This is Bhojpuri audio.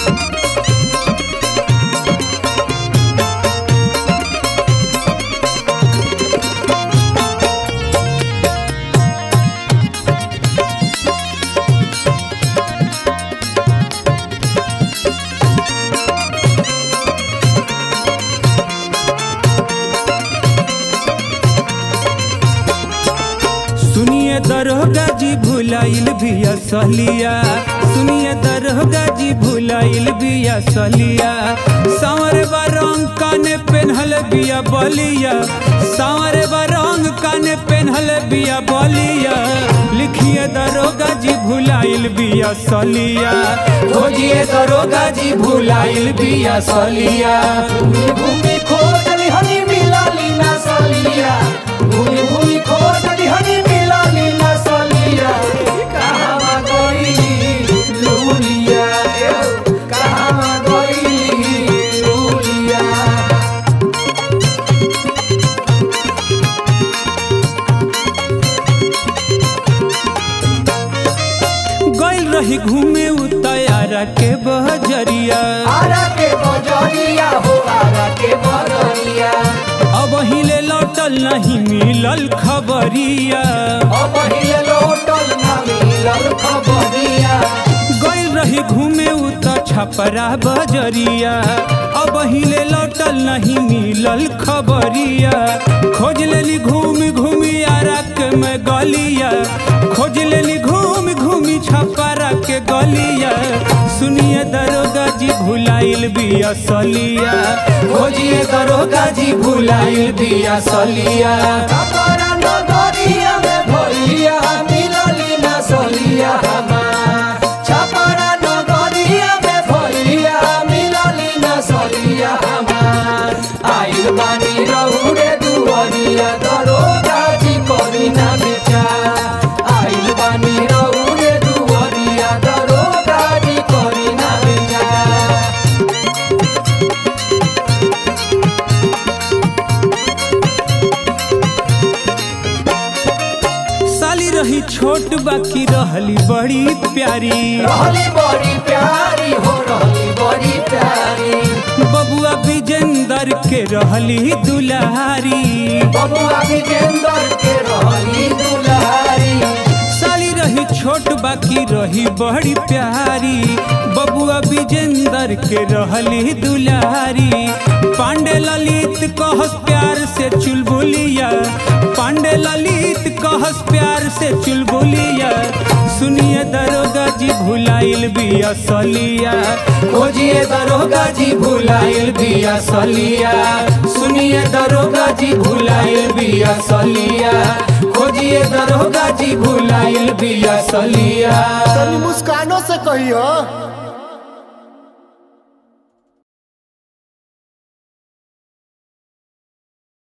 सुनिए दरोगा जी भुलाइल बिया सहलिया सुनिए दरोगा जी भुलाइल बिया सहलिया सांवर बा रंग काने पेन्हल बिया बलिया सांवर बा रंग काने पेन्हल बिया बलिया लिखिए दरोगा जी भुलाइल बिया सहलिया खोजिए दरोगा जी भुलाइल बिया सहलिया भूमि खोजली हनी मिलाली ना सलिया भूमि भूमि खोजली हनी मिलाली ना सलिया कहाँ गईली लूलिया ए, कहाँ गईली लूलिया गइल रही घूमे उतारा के बहजरिया आरा के बजरिया हो आरा के बजरिया अब हिले लौटल नहीं मिलल खबरिया अब हिले लोटल ना मिलल खबरिया गइल रही घूमे उत छपरा बजरिया अब हिले लौटल नहीं मिलल खबरिया खोज लेली घूम घूमी आरा के में गलिया खोज लेली घूम घूमी छपरा के गलिया सुनिए दरोगा जी भुलाइल बिया सलिया खोजिए दरोगा जी भुलाइल बिया सलिया कपड़ा नगरिया में भइया मिलली ना सलिया हमार छपरा नगरिया में भइया मिलली ना सलिया हमार आइल बानी रहुरे दुवरिया दरोगा जी करी ना विचार आइल बानी रहुरे दुवरिया दरोगा जी करी ना विचार साली रही छोट बाकी रहली बड़ी प्यारी रहली बड़ी प्यारी हो रहली बड़ी प्यारी बबुआ विजेंदर के रहली दुलारी बबुआ विजेंदर के रहली दुलारी साली रही छोट बाकी रही बड़ी प्यारी बबुआ विजेंदर के रहली दुलारी पांडे ललित कहस प्यार से चुलबुलिया पांडे ललित कहस प्यार से चुलबुलिया सुनिए दरोगा जी भुलाइल बिया सलिया खोजिए दरोगा जी भुलाइल बिया सलिया सुनिए दरोगा जी भुलाइल बिया सलिया खोजिए दरोगा जी भुलाइल बिया सलिया तनी मुस्कानों से कहियो